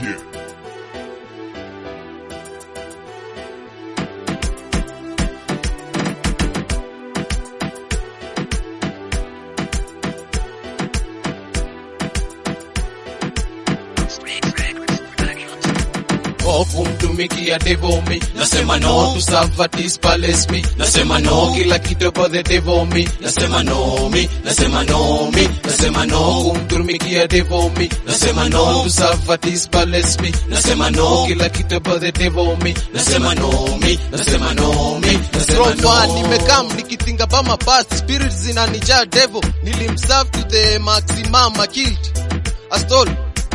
Yeah. Oh, kumtumikia devil me nasema no to serve at his palace me nasema no kila kitu about the devil me nasema no me nasema no me nasema no kumtumikia devil me nasema no to serve at his palace me nasema no kila kitu about the devil me nasema no me nasema no me nasema From far no nimekam nikitinga about my past spirits zinanijaa devil nilimserve to the maximum I killed I stole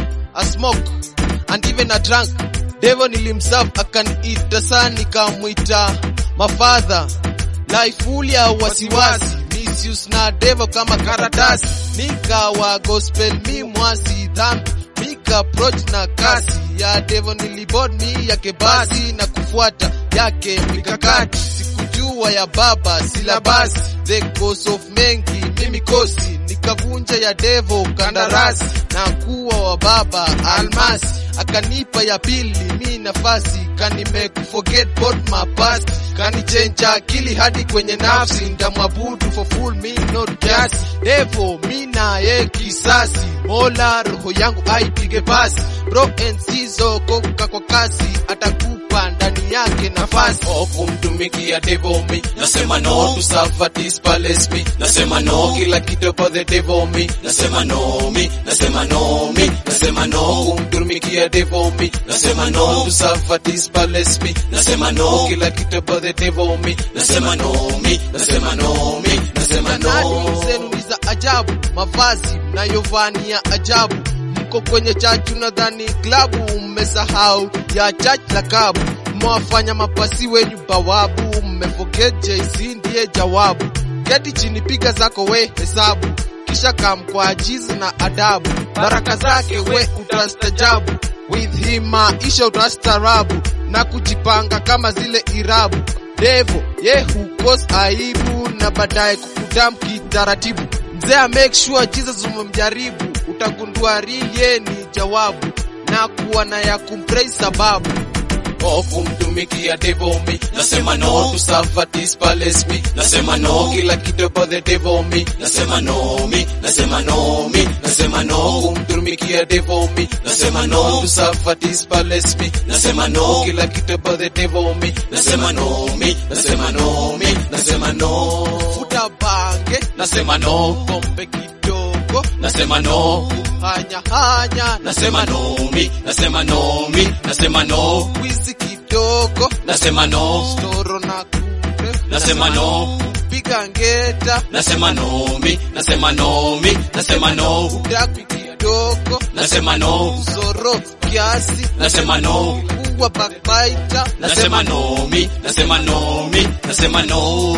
I smoke and even I drank devil nilimserve akaniita saa nikamwita mafadha life full ya wasiwasi misuse na devil kama karatasi nikawa gospel mi mwasi dhambi mika approach na kasi ya devil nilibod mi yake basi na kufuata yake mikakati sikujua ya baba silabasi the cause of mengi mimi kosi nikavunja ya devo kandarasi na kuwa wa baba almasi akanipa ya pili mi nafasi kanime forget both my past kanichenja akili hadi kwenye nafsi ndamwabudu for full me not kiasi devo mi naye kisasi mola roho yangu aipige pasi bro and sizo koka kwa kasi atakupa ndani yake nafasi Oh, kumtumikia devil me nasema no to serve at his palace me nasema no kila kitu about the devil me nasema no me nasema no me nasema no kumtumikia devil me nasema no to serve at his palace me nasema no kila kitu about the devil me nasema no me nasema no me nasema Sanadi no zenu ni za ajabu, mavazi mnayovania ajabu. Mko kwenye chachu nadhani klabu, mmesahau ya chach la kabu. Mmewafanya mapasi wenyu bawabu, mmeforget JC ndiye jawabu. Keti chini, piga zako we hesabu, kisha kam kwa ajizi na adabu. Baraka zake we utastajabu, with him maisha utastaarabu na kujipanga kama zile irabu devo ye hukos aibu na baadaye kukudam kitaratibu mzee make sure jesus umemjaribu utagundua real ye ni jawabu na kuwa na ya kumpraise sababu Oh, kumtumikia devil me nasema no to serve at his palace me nasema no kila kitu about the devil me nasema no me nasema no me nasema no kumtumikia devil me nasema no to serve at his palace me nasema no kila kitu about the devil me nasema no me nasema no me nasema no futa bange nasema no pombe kidogo nasema no hanya hanya nasema no me nasema no me nasema no wizi kidogo nasema no storo na kure nasema no piga ngeta nasema no mi nasema no mi nasema no udaku kidogo nasema no zoro kiasi nasema no kuwa backbiter nasema no mi nasema no mi nasema no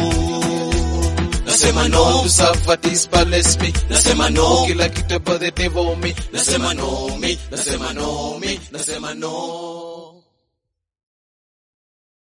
nasema no to serve at his palace me nasema no kila kitu about the devil me nasema no mi nasema no mi nasema no